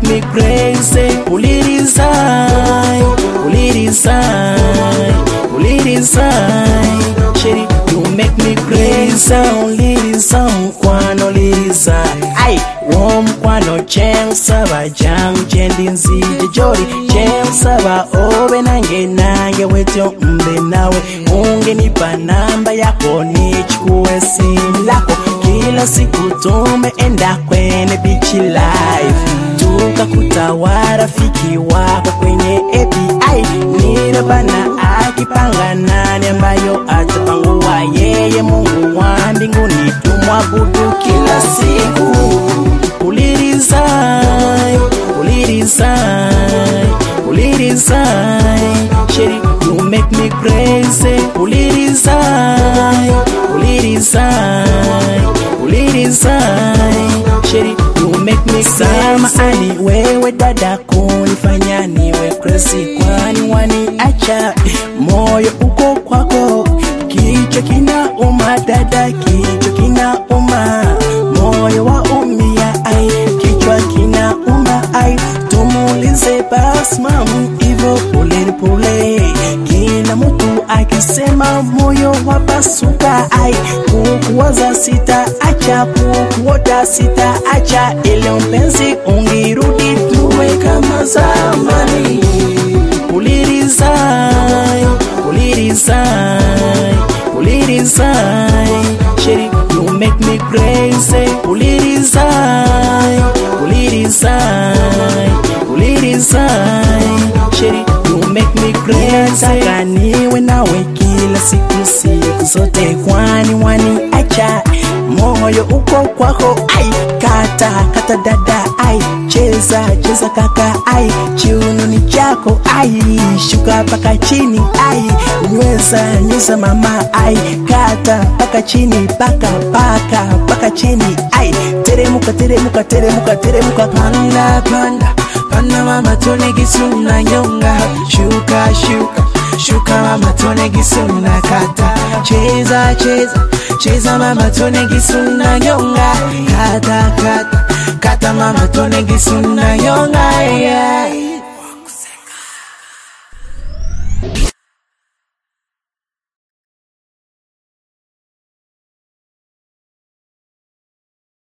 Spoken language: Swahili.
make me crazy. Pull it inside, pull it inside, pull it inside. Shady, you make me crazy. Only inside, kwano lisa. Ay, warm kwano cheng saba jang chendi nzije jori cheng saba obe nange nange wetyo mbe nawe ungenipa namba yako nichukue simu lako kila siku tumeenda kwenye bichi live tukakuta rafiki wako kwenye API nirabana akipanga nani ambayo atapangua yeye Mungu wa mbinguni tumwabudu kila siku ulirizai ulirizai ulirizai sheri you make me crazy ulirizai ulirizai ulirizai sheri you make me sama ani wewe dada kunifanya niwe crazy kwani wani acha moyo uko kwako kichwa kinauma dada kichwa kinauma moyo wa umia ai kichwa kinauma ai tumulize bas mamu hivyo pole pole kila mtu akisema moyo wapasuka ai kukuwaza sita acha kukuota sita acha ile mpenzi ungirudi tuwe kama zamani ulirizai ulirizai ulirizai sheri you make me crazy ulirizai ulirizai ulirizai sheri you make me crazy nataka niwe nawe kila siku siku zote kwani wani acha moyo uko kwako ai kata kata dada ai cheza cheza kaka ai chiuno ni chako ai shuka paka chini ai nyweza nyweza mama ai kata paka chini paka paka paka chini ai teremuka teremuka teremuka teremuka panda panda panda mama tone gisuna nyonga shuka shuka shuka mama tone gisuna kata cheza cheza cheza mama tone gisuna nyonga kata kata kata mama tone gisuna nyonga yeah.